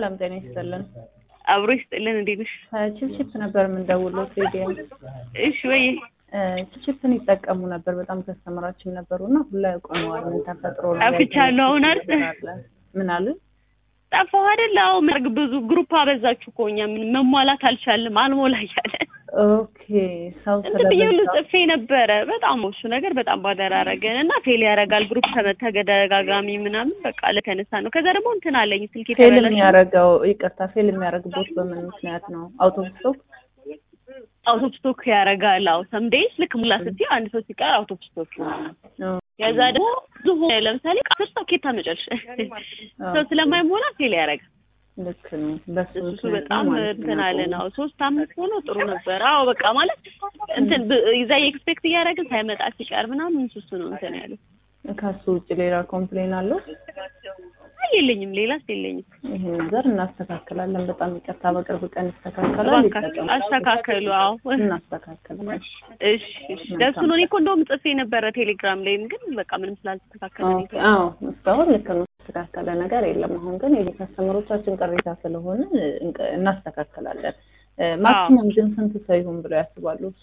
ሰላም ጤና ይስጥልን። አብሮ ይስጥልን። እንዴት ነሽ? ችፕችፕ ነበር የምንደውለው ቴዲየም። እሺ ወይ ችፕችፕን ይጠቀሙ ነበር በጣም ከስተመራችን ነበሩ እና ሁላ ቆመዋል። ምን ተፈጥሮ ነው? ጠፍቻለሁ አሁን አይደል? ምን አሉ? ጠፋሁ አይደል? አዎ መርግ ብዙ ግሩፕ አበዛችሁ እኮ እኛ ምን መሟላት አልቻልንም። አልሞላ እያለ ኦኬ ሰው እንትን ብዬ ሁሉ ጽፌ ነበረ። በጣም እሱ ነገር በጣም ባደራረገን እና ፌል ያደርጋል ግሩፕ ተደጋጋሚ ምናምን በቃ ለተነሳ ነው። ከዛ ደግሞ እንትን አለኝ ስልክ ፌል የተበላሽ የሚያደርገው ይቅርታ፣ ፌል የሚያደርግበት በምን ምክንያት ነው? አውቶቡስ አውቶፕ ስቶክ ያደርጋል። አዎ ሰምዴይስ ልክ ሙላ ስትይ አንድ ሰው ሲቀር አውቶፕ ስቶክ ይሆናል። ከዛ ደግሞ ብዙ ሆነ ለምሳሌ አስር ሰው ኬታ መጨረሻ ሰው ስለማይሞላ ፌል ያደርጋል። ልክ ነው። በሱ እሱ በጣም እንትን አለን። አዎ ሶስት አምስት ሆኖ ጥሩ ነበር። አዎ በቃ ማለት እንትን ይዛ ኤክስፔክት እያደረግን ሳይመጣ ሲቀር ምናምን እሱ ነው እንትን ያለው። ከሱ ውጭ ሌላ ኮምፕሌን አለው? አይ የለኝም፣ ሌላስ የለኝም። ይሄ ነገር እናስተካክላለን። በጣም ይቅርታ፣ በቅርብ ቀን ይስተካከላል። እባካችሁ አስተካከሉ። አዎ እናስተካክላለን። እሺ እሺ። ደሱ ነው። እኔ እኮ እንደውም ጽፌ ነበረ ቴሌግራም ላይም ግን በቃ ምንም ስላልተስተካከለ ነው። ኦኬ፣ አዎ እስካሁን ልክ ነው። የተስተካከለ ነገር የለም። አሁን ግን ይሄ ከስተመሮቻችን ቅሬታ ስለሆነ እንቅ- እናስተካክላለን። ማክሲመም ግን ስንት ሰው ይሁን ብለው ያስባሉ? እሱ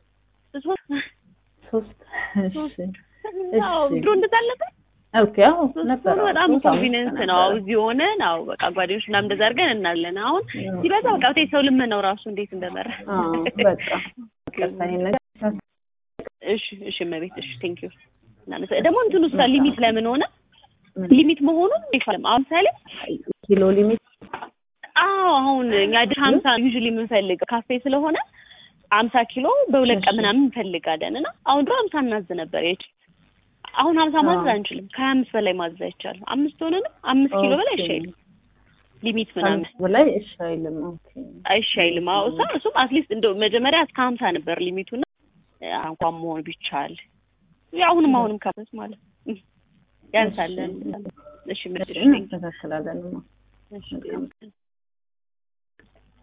ሶስት። እሺ አዎ ድሮ እንደዛ አልነበር? ኦኬ፣ አዎ ነበር። ሶስት በጣም ኮንፊደንስ ነው። አዎ እዚህ ሆነን አዎ በቃ ጓደኞች ምናምን እንደዛ አድርገን እናለን። አሁን ሲበዛ በቃ ብታይ ሰው ልመናው ራሱ እንዴት እንደመረ አዎ በቃ ይቅርታ፣ ይሄን ነገር እሺ እሺ እመቤት እሺ ቴንክ ዩ ደግሞ እንትኑ እሷ ሊሚት ለምን ሆነ ሊሚት መሆኑን ይፋለም አሁን ምሳሌ ኪሎ ሊሚት አዎ አሁን እኛ ድር ሀምሳ ዩዥሊ የምንፈልገው ካፌ ስለሆነ ሀምሳ ኪሎ በሁለት ቀን ምናምን እንፈልጋለን እና አሁን ድሮ ሀምሳ እናዝ ነበር የች አሁን ሀምሳ ማዘዝ አንችልም ከሀያ አምስት በላይ ማዘዝ አይቻልም አምስት ሆነንም አምስት ኪሎ በላይ አይሻይልም ሊሚት ምናምን በላይ እሺ አይልም። ኦኬ አይሻይልም አዎ እሷ እሱም አትሊስት እንደው መጀመሪያ እስከ ሀምሳ ነበር ሊሚቱና እንኳን መሆን ቢቻል አሁንም አሁንም ከመስ ማለት ያንሳለን እሺ ምርጥ እናስተካክላለን። እሺ